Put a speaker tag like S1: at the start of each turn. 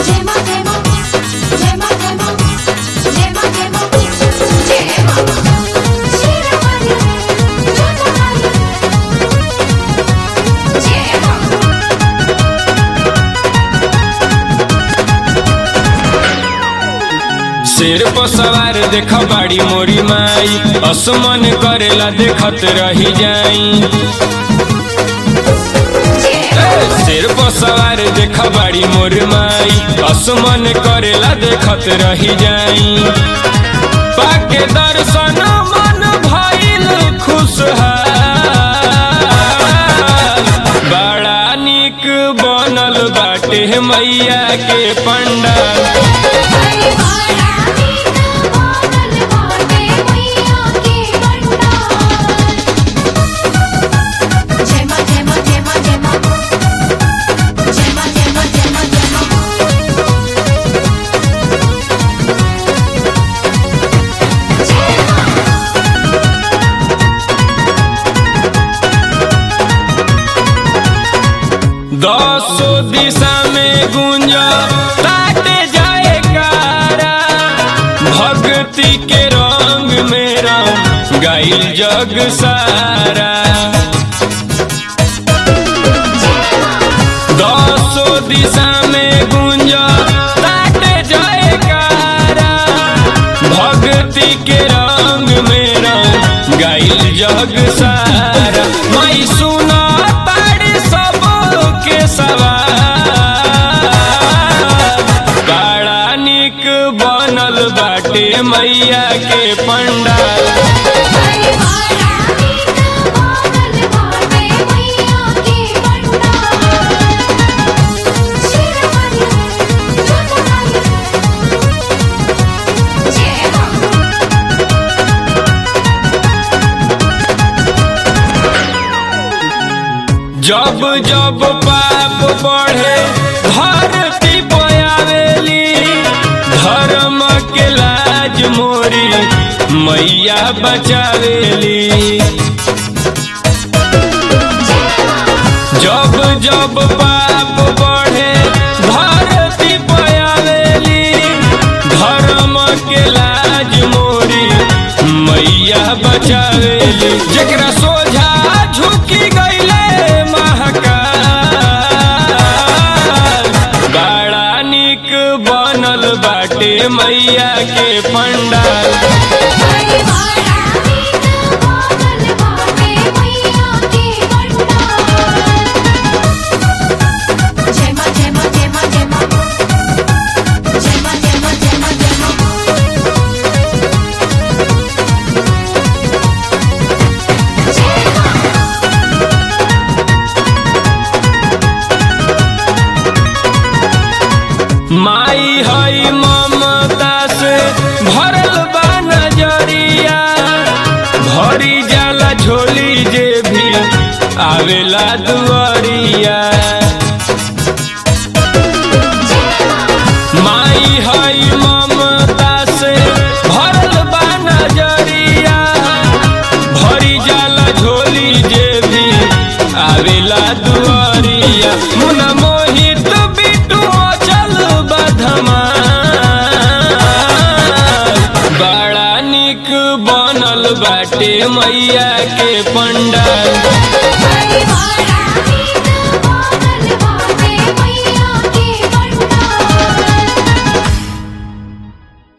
S1: जय मां जय मां जय मां जय मां जय मां जय मां जय मां शेरावाली जोतावाली जय मां
S2: शेर पर सवार देख बाड़ी मोरी माई असमन करेला देखत रही जाई ए, शेर पर सवार देख बाड़ी मोर माई असमन करेला देखत रही जाई पाके दर्शन मन भइल खुशहाल बड़ा निक बनल बाटे मैया के पंडाल
S1: हरि बाड़ा नीक बादल बाटे मैया के पंडाल जय मां जय मां जय मां जय मां जय मां जय मां जय मां जय मां जय मां
S2: दसो दिशा में गुंज ताटे जाए कारा भक्ति के रंग में रंग गाइल जग सारा दसो दिशा में गुंज ताटे जाए कारा भक्ति के रंग में रंग गाइल जग सारा मैं सुना ताड़ी सब के सवाल बड़ा निक बनल बाटे मैया के पंडाल
S1: हरि बाड़ा नीक बादल बाटे मैया के पंडाल शेरावाली जोतावाली जय मां
S2: जब जब पाप बढ़े धरती पयावेली धर्म के लाज मोरी मैया बचावेली जब जब पाप बढ़े धरती पयावेली धर्म के लाज मोरी मैया बचावेली जेकरा सोझा झुकी गईले महाकाल बड़ा निक बनल बाटे मैया के पंडाल
S1: हरि बाड़ा नीक बादल बाटे मैया के पंडाल जय मां जय मां जय मां जय मां जय मां जय मां जय मां जय मां जय मां
S2: माई हई ममता से भरल बा नजरिया भरी जाला झोली जे भी आवेला दुआरिया माई हई ममता से भरल बा नजरिया भरी जाला झोली जे भी आवेला दुआरिया मुना मोहित बिटू चल बधमा बड़ा निक बनल बाटे मैया के पंडाल